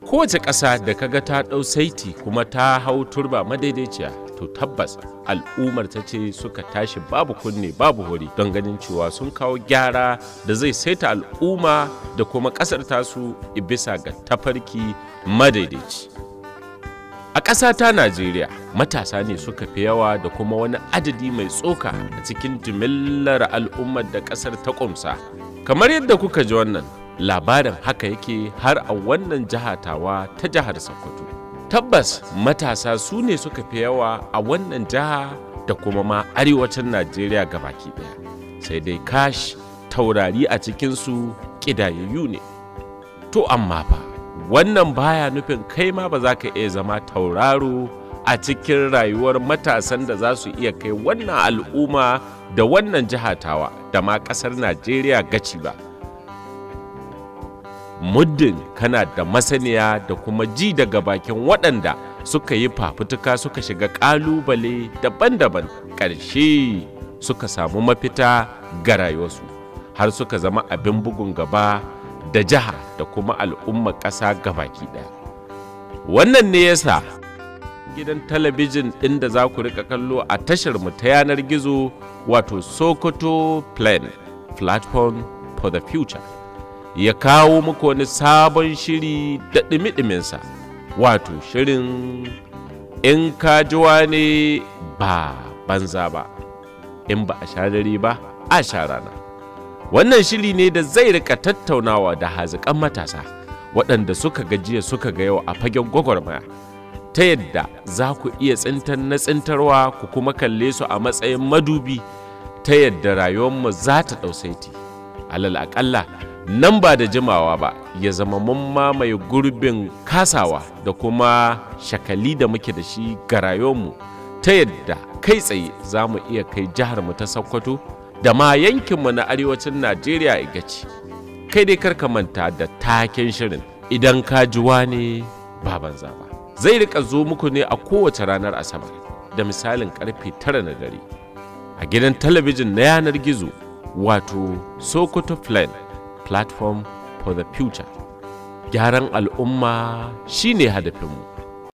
kowace ƙasa da kaga ta ɗau saiti kuma ta hau turba madaidaiciya to tabbas al'ummar ta ce suka tashi babu kunne babu hori don ganin cewa sun kawo gyara da zai saita al'umma da kuma ƙasar tasu bisa ga tafarki madaidaici a ƙasa ta najeriya matasa ne suka fi yawa da kuma wani adadi mai tsoka a cikin jimillar al'ummar da ƙasar ta ƙumsa kamar yadda kuka ji wannan labarin haka yake har a wannan jihatawa ta jihar sokoto tabbas matasa su ne suka fi yawa a wannan jiha da kuma ma arewacin najeriya baki daya sai dai kash taurari a cikinsu ƙidayayyu ne to amma fa wannan baya nufin kai ma ba za ka iya zama tauraro a cikin rayuwar matasan da za su iya kai wannan al'umma da wannan jihatawa da ma ƙasar najeriya gaci ba muddin kana da masaniya da kuma ji daga bakin waɗanda suka yi fafutuka suka shiga ƙalubale daban-daban ƙarshe suka samu mafita ga rayuwarsu har suka zama abin bugun gaba da jiha da kuma al'ummar ƙasa gabaki ɗaya wannan ne yasa gidan talabijin ɗin da za ku rika kallo a tashar mu ta yanar gizo wato sokoto plan platform for the future ya kawo muku wani sabon shiri da ɗimi-ɗiminsa wato shirin in kajuwa ne ba banza ba in ba a sha dare ba a sha rana wannan shiri ne da zai rika tattaunawa da haziƙan matasa waɗanda suka gajiya suka ga yau a fagen gwagwarmaya ta yadda za ku iya tsintar na tsintarwa ku kuma kalle su a matsayin madubi ta yadda rayuwarmu za ta ɗausaiti alal aƙalla nan ba da jimawa ba ya zama mun mamaye gurbin kasawa da kuma shakali da muke da shi ga rayuwarmu ta yadda kai tsaye za mu iya kai jihar mu ta sokoto da ma yankinmu na arewacin najeriya a gaci kai dai karka manta da taken shirin idan ka juwa ne ba banza ba zai rika zo muku ne a kowace ranar asabar da misalin karfe tara na dare a gidan talabijin na yanar gizo wato sokoto plan platform for the future gyaran al'umma shine hadafinmu